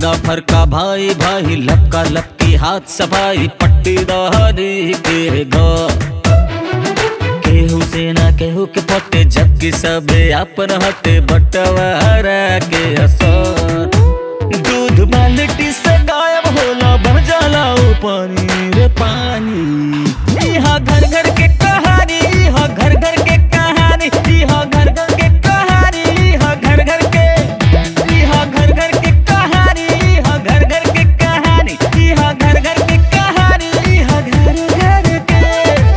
फरका फरका भाई भाई लपका लपकी हाथ सफाई पट्टीदारी के घर केहू से ना केहू के पटे जबकि सबे अपन हटे बटवारा के असर दूध बाल्टी से गायब होला बन जाला ऊ पानी रे पानी यहाँ घर घर के कहानी यहाँ घर घर के कहानी यहाँ घर घर के कहानी यहाँ घर घर के यहाँ घर घर के कहानी यहाँ घर घर के कहानी यहाँ घर घर के कहानी यहाँ घर घर के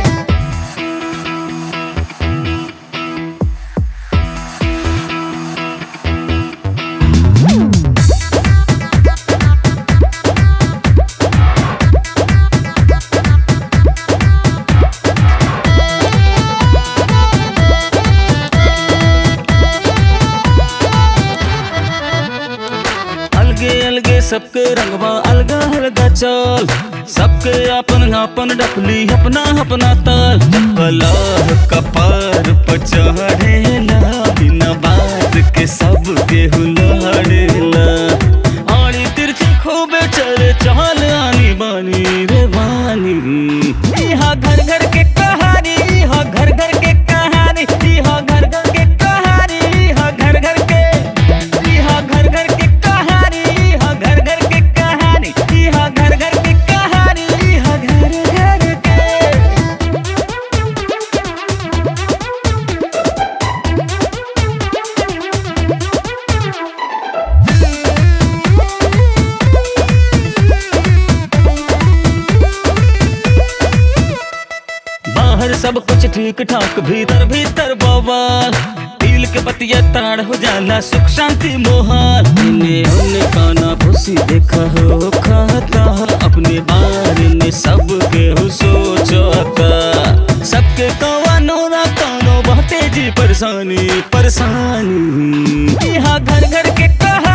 अलगे अलगे सबके रंगवा अलगा अलगा चल सबके अपन अपन डपली अपना अपना ताल कलह कपार पर चढ़ेला बिना बात के सबके हुलड़ेला आड़ी तिरछी खूबे चले चल आनी बानी रे बानी यहाँ घर घर के कहानी यहाँ घर घर के कहानी यहाँ घर घर के कहानी यहाँ घर घर के यहाँ घर घर के कहानी यहाँ घर घर के कहानी यहाँ घर घर के कहानी यहाँ घर घर के बाहर सब कुछ ठीक ठाक भीतर भीतर बवाल दिल के बतिया ताड़ हो जाला सुख शांति मोहाल इन्हें उन्हें काना भूसी देखा हो खाता अपने बारे में सब के हो सोचता सबके कवानो ना कानो बहुते जी परेशानी परेशानी यहाँ घर घर के कहा